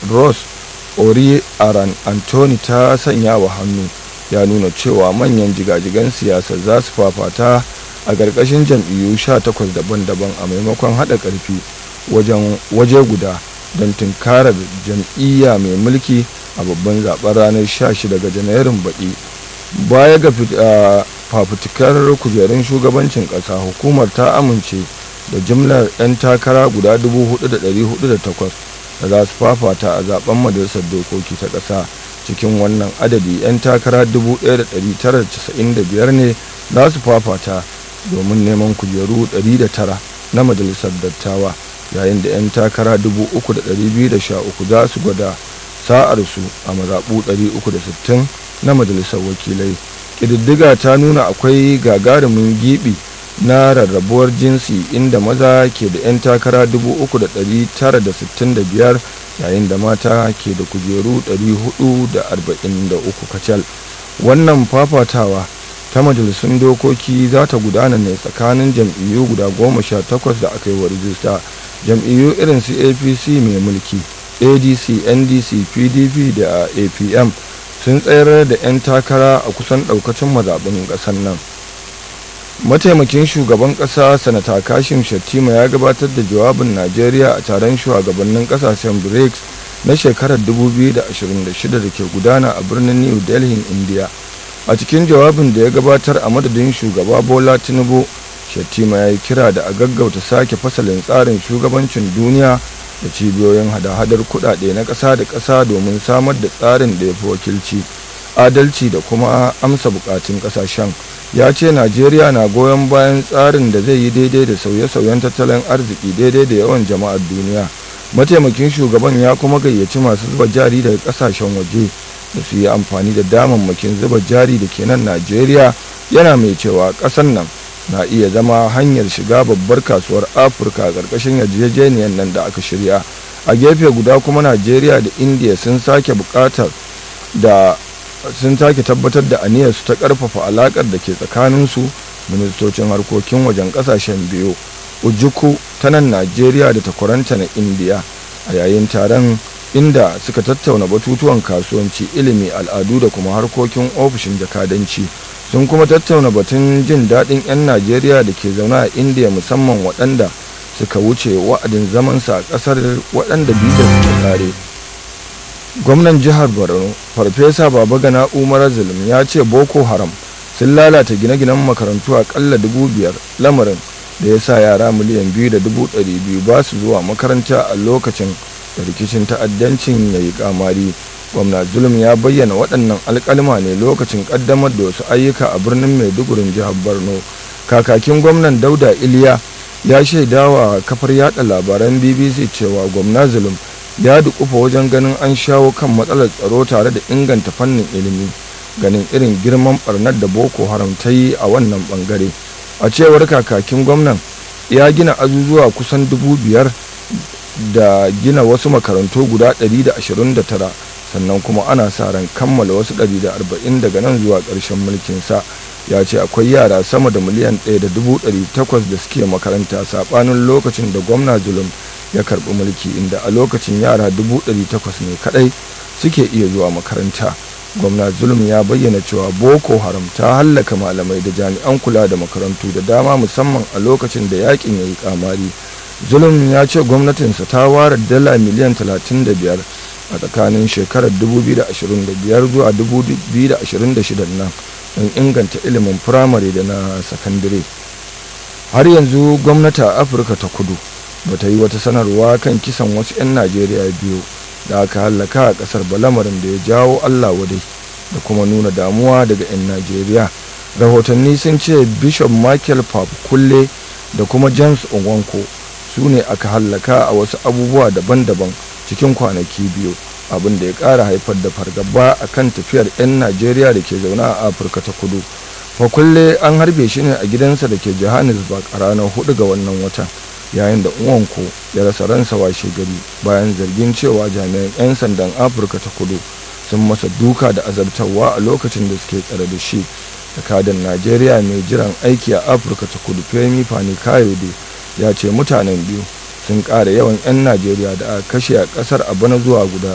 ross ori aran anthony ta sanya wa hannu ya nuna cewa manyan jigajigan siyasa za su fafata a ƙarƙashin jam'iyyu 18 daban-daban a maimakon haɗa ƙarfi waje guda don tunkarar jam'iyya mai mulki a babban zaben ranar 16 ga janairun baɗi baya ga fafutukar kujerun shugabancin ƙasa hukumar ta amince da jimlar 'yan takara guda 4,408 da za su fafata a zaben majalisar dokoki ta ƙasa cikin wannan adadi 'yan takara 1,995 ne za su fafata domin neman kujeru 109 na majalisar dattawa yayin da 'yan takara 3,213 za su gwada sa'arsu a mazaɓu 360 na majalisar wakilai ƙididdiga ta nuna akwai gagarumin gibi na rarrabuwar jinsi inda maza ke da 'yan takara 3,965 yayin da mata ke da kujeru 443 kacal wannan fafatawa ta majalisun dokoki za ta gudana ne tsakanin jam'iyyu guda goma sha takwas da aka yi wa rijista jam'iyyu irin su apc mai mulki adc ndc pdp da apm sun tsayar da 'yan takara a kusan daukacin mazaɓin ƙasar nan mataimakin shugaban ƙasa sanata kashim shattima ya gabatar da jawabin najeriya a taron shugabannin ƙasashen brics na shekarar 2026 da ke gudana a birnin new delhi india a cikin jawabin da ya gabatar a madadin shugaba bola tinubu shattima ya yi kira da a gaggauta sake fasalin tsarin shugabancin duniya da cibiyoyin hada-hadar kudade na ƙasa da ƙasa domin samar da tsarin da ya fi wakilci adalci da kuma amsa bukatun ƙasashen ya ce najeriya na goyon bayan tsarin da zai yi daidai da sauye-sauyen tattalin arziki daidai da yawan jama'ar duniya mataimakin shugaban ya kuma gayyaci masu zuba jari daga ƙasashen waje da su yi amfani da damammakin zuba jari da ke nan najeriya yana mai cewa ƙasar nan na iya zama hanyar shiga babbar kasuwar afirka ƙarƙashin yarjejeniyar nan da aka shirya a gefe guda kuma najeriya da indiya sun sake buƙatar da sun sake tabbatar da aniyarsu ta ƙarfafa alaƙar da ke tsakaninsu ministocin harkokin wajen ƙasashen biyu ujuku ta nan najeriya da takwaranta na indiya a yayin taron inda suka tattauna batutuwan kasuwanci ilimi al'adu da kuma harkokin ofishin jakadanci sun kuma tattauna batun jin daɗin 'yan najeriya da ke zaune a indiya musamman waɗanda suka wuce wa'adin zamansa a ƙasar waɗanda bizar suke kare gwamnan jihar borno farfesa babagana umar zulum ya ce boko haram sun lalata gine-ginen makarantu a ƙalla dubu biyar lamarin da ya sa yara miliyan biyu da dubu ɗari biyu ba su zuwa makaranta a lokacin da rikicin ta'addancin ya yi kamari gwamna zulum ya bayyana waɗannan alƙalma ne lokacin ƙaddamar da wasu ayyuka a birnin maidugurin jihar borno kakakin gwamnan dauda iliya ya shaidawa kafar yada labaran bbc cewa gwamna zulum ya dukufa wajen ganin an shawo kan matsalar tsaro tare da inganta fannin ilimi ganin irin girman barnar da boko haram ta yi a wannan bangare a cewar kakakin gwamnan ya gina azuzuwa kusan dubu biyar da gina wasu makarantu guda 129 sannan kuma ana sa ran kammala wasu 140 daga nan zuwa ƙarshen mulkinsa ya ce akwai yara sama da miliyan 1.800 da suke makaranta saɓanin lokacin da gwamna zulum ya karɓi mulki inda a lokacin yara 800 ne kadai suke iya zuwa makaranta gwamna zulum ya bayyana cewa boko haram ta hallaka malamai da jami'an kula da makarantu da dama musamman a lokacin da yakin ya yi kamari zulum ya ce gwamnatinsa ta ware dala miliyan 35 a tsakanin shekarar 2025 zuwa 2026 nan don inganta ilimin firamare da na sakandare har yanzu gwamnati a afirka ta kudu ba ta yi wata sanarwa kan kisan wasu 'yan najeriya biyu da aka hallaka a kasar balamarin da ya jawo allah wadai da kuma nuna damuwa daga 'yan najeriya rahotanni sun ce bishop michael pap kulle da kuma james onwanko su ne aka hallaka a wasu abubuwa daban-daban cikin kwanaki biyu abin da ya ƙara haifar da fargaba a kan tafiyar 'yan najeriya da ke zaune a afirka ta kudu fakulle an harbe shi ne a gidansa da ke johannesburg a ranar 4 ga wannan watan yayin da uwanko ya rasa ransa washe gari bayan zargin cewa jami'an 'yan sandan afirka ta kudu sun masa duka da azabtarwa a lokacin da suke tsare da shi jakadan najeriya mai jiran aiki a afirka ta kudu femi fani kayode ya ce mutanen biyu sun ƙara yawan 'yan najeriya da aka kashe a ƙasar a bana zuwa guda